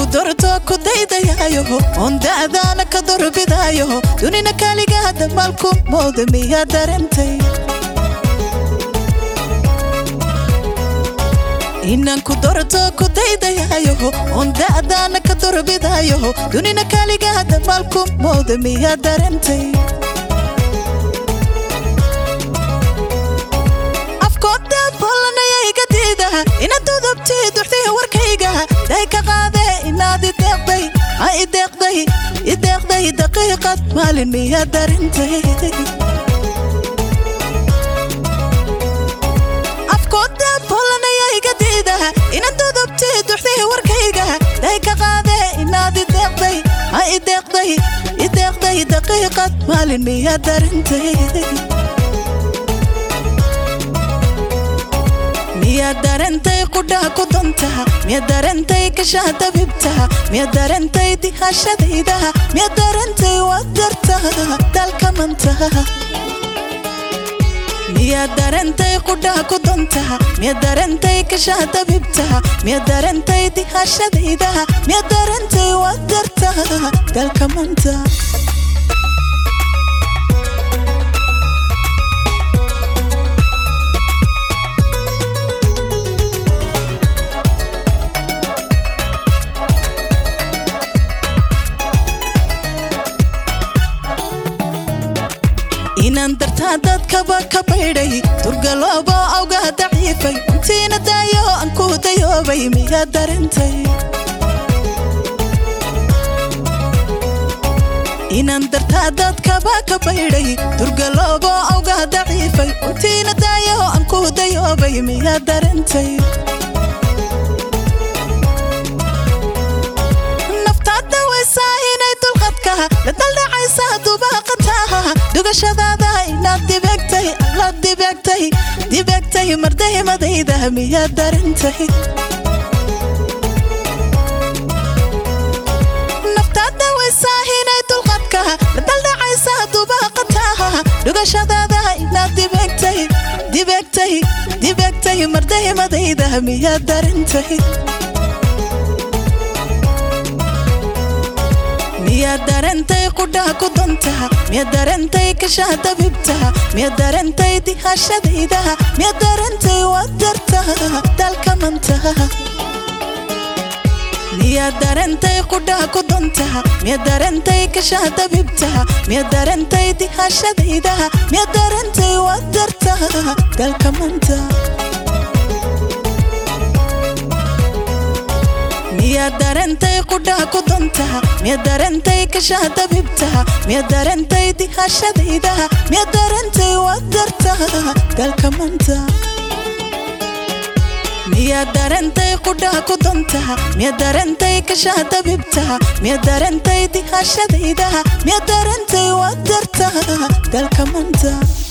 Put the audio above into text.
dorto ku daydayaayo oon da'daana ka dorbidaayo dunina kaaligaa damaalku mooda miyaa darentay inaan ku dorto ku daydayaayo oon da'daana ka dorbidaayo dunina kaaligaa damaalku mooda miyaa darentay afkooda bollanaya iga diidaha ina dudubti duxdii warkayga day ka qaade inaad ideeqday ha ideeqday ideeqday daqiiqad maalin miyaa darintay afkooda bollanaya iga diidaha ina dudubti duxdii warkayga day ka qaade inaad ideeqday ha ideeqday ideeqday daqiiqad maalin miyaa darintay miyaad darentay qudhaha ku dantaha miyaad darentay kashaha dabibtaha miyaad darentay dihashadaydaha miyaad darentay waad dartaha dalka mantaha miyaad darentay qudhaha ku dantaha miyaad darentay kashaha dabibtaha miyaad darentay dihashadaydaha miyaad darentay waad dartaha dalka manta inaan dartaa dadkaba ka baydhay turgaloobo awgaa daciifay intiina daayo aan ku dayoobay miyaad darentay inaan dartaa dadkaba ka baydhay turgaloobo awgaa daciifay intiina daayo aan ku dayoobay miyaad darentay naftaada waysaa inay dulqadka la daldhacaysa dubaaqataha dugashadaada inaad dibegtay alla dibegtay dibegtay mardaymadayda miyaad darintay naftaada waysaa inay dulqadka la daldhacaysa dubaaqataha dhugashadaada inaad dibegtay dibegtay dibegtay mardaymadayda miyaad darintay miyaad darentay qudhaha ku dantaha miyaad darentay kashaha dabibtaha miyaad darentay dihashadaydaha miyaad darentay waad dartaha dalka mantaha miyaad darentay qudhaha ku dantaha miyaad darentay kashaha dabibtaha miyaad darentay dihashadaydaha miyaad darentay waad dartaha dalka manta miyaad darentay qudhaha ku dantaha miyaad darentay kashaha dabibtaha miyaad darentay dihashadaydaha miyaad darentay waad dartaha dalka manta miyaad darentay qudhaha ku dantaha miyaad darentay kashaha dabibtaha miyaad darentay dihashadaydaha miyaad darentay waad dartaha dalka manta